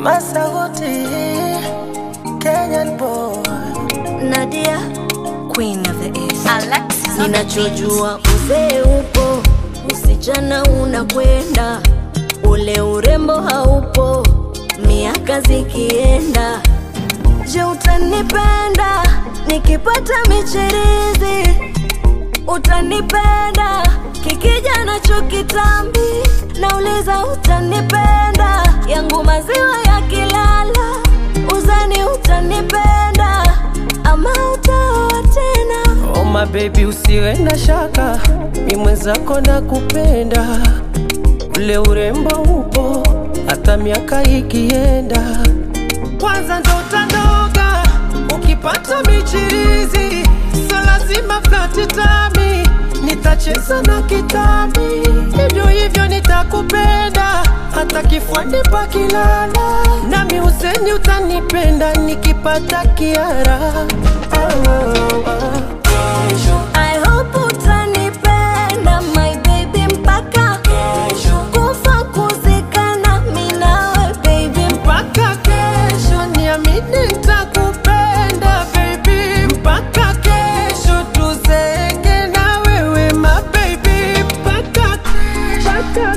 Masauti, Kenyan boy. Nadia, queen of the east. Alexis on the beat. Ninachojua uzee upo, usichana unakwenda, ule urembo haupo, miaka zikienda. Je, utanipenda nikipata michirizi? Utanipenda kikija nacho kitambi? Nauliza, utanipenda yangu maziwa yakilala? Uzani utanipenda ama utaoa tena? Oh my baby, usiwe na shaka, mi mwenzako na kupenda, ule urembo upo hata miaka ikienda. Kwanza ndo utanoga ukipata michirizi, so lazima flati tami, nitacheza na kitami, hivyo hivyo nitakupenda hata kifuani pakilala, nami useni utanipenda nikipata kiara oh, oh, oh. I hope utanipenda my baby mpaka kufa kuzikana mi nawe baby mpaka kesho niamini nitakupenda baby mpaka kesho tuzeke na wewe ma baby mpaka mpaka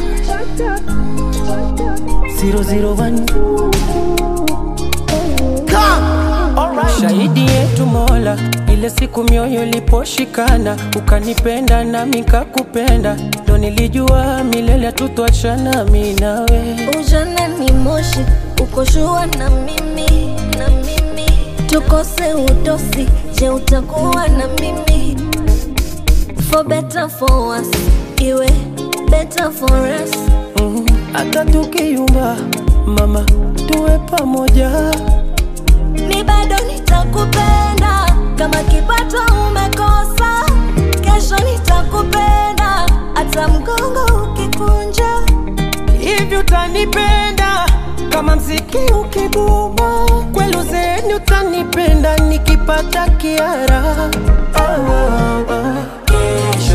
zero zero one shahidi yetu Mola, ile siku mioyo iliposhikana, ukanipenda nami kakupenda, ndo nilijua milele tutwachana mi nawe. ujana ni moshi ukoshua na mimi na mimi tukose udosi je utakuwa na mimi for better for worse iwe better for us Mhm. hata tukiyumba mama tuwe pamoja mi bado nitakupenda kama kipato umekosa kesho nitakupenda hata mgongo ukikunja hivi utanipenda kama mziki ukibuma kwelu zeni utanipenda nikipata kiara oh, oh, oh.